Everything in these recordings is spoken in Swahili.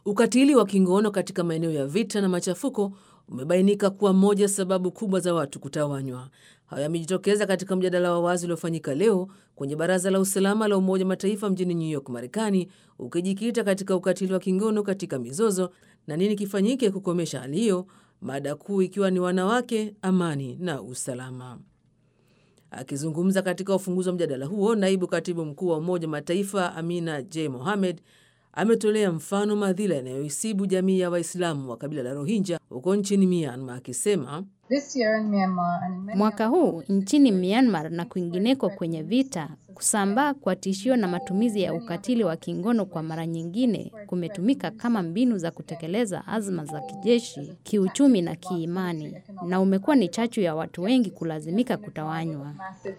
Ukatili wa kingono katika maeneo ya vita na machafuko umebainika kuwa moja sababu kubwa za watu kutawanywa. Hayo yamejitokeza katika mjadala wa wazi uliofanyika leo kwenye Baraza la Usalama la Umoja Mataifa mjini New York, Marekani, ukijikita katika ukatili wa kingono katika mizozo na nini kifanyike kukomesha hali hiyo, mada kuu ikiwa ni wanawake, amani na usalama. Akizungumza katika ufunguzi wa mjadala huo, naibu katibu mkuu wa Umoja Mataifa Amina J Mohamed ametolea mfano madhila yanayoisibu jamii ya Waislamu wa kabila la Rohingya huko nchini Myanmar akisema Mwaka huu nchini Myanmar na kwingineko kwenye vita, kusambaa kwa tishio na matumizi ya ukatili wa kingono kwa mara nyingine kumetumika kama mbinu za kutekeleza azma za kijeshi, kiuchumi na kiimani, na umekuwa ni chachu ya watu wengi kulazimika kutawanywa.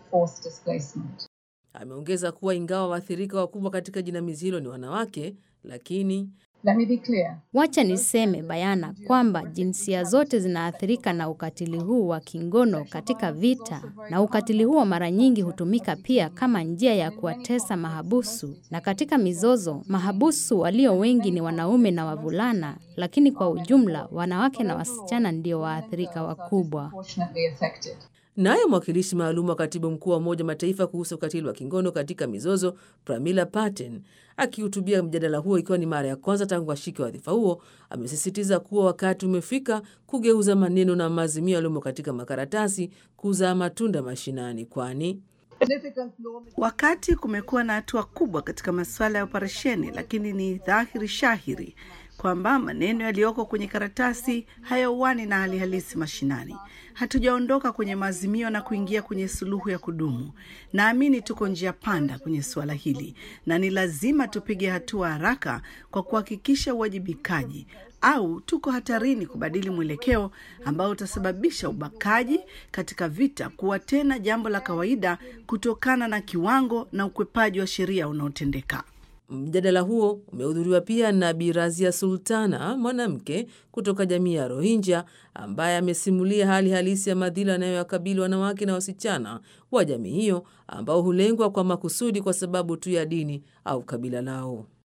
Ameongeza kuwa ingawa waathirika wakubwa katika jinamizi hilo ni wanawake, lakini Wacha niseme bayana kwamba jinsia zote zinaathirika na ukatili huu wa kingono katika vita, na ukatili huo mara nyingi hutumika pia kama njia ya kuwatesa mahabusu. Na katika mizozo, mahabusu walio wengi ni wanaume na wavulana, lakini kwa ujumla wanawake na wasichana ndio waathirika wakubwa. Naye mwakilishi maalum wa katibu mkuu wa Umoja Mataifa kuhusu ukatili wa kingono katika mizozo Pramila Patten akihutubia mjadala huo ikiwa ni mara ya kwanza tangu ashike wadhifa huo, amesisitiza kuwa wakati umefika kugeuza maneno na maazimio yaliyomo katika makaratasi kuzaa matunda mashinani, kwani Wakati kumekuwa na hatua kubwa katika masuala ya operesheni, lakini ni dhahiri shahiri kwamba maneno yaliyoko kwenye karatasi hayauani na hali halisi mashinani. Hatujaondoka kwenye maazimio na kuingia kwenye suluhu ya kudumu. Naamini tuko njia panda kwenye suala hili, na ni lazima tupige hatua haraka kwa kuhakikisha uwajibikaji au tuko hatarini kubadili mwelekeo ambao utasababisha ubakaji katika vita kuwa tena jambo la kawaida kutokana na kiwango na ukwepaji wa sheria unaotendeka. Mjadala huo umehudhuriwa pia na Bi Razia Sultana, mwanamke kutoka jamii ya Rohingya, ambaye amesimulia hali halisi ya madhila yanayowakabili wanawake na wasichana wa jamii hiyo ambao hulengwa kwa makusudi kwa sababu tu ya dini au kabila lao.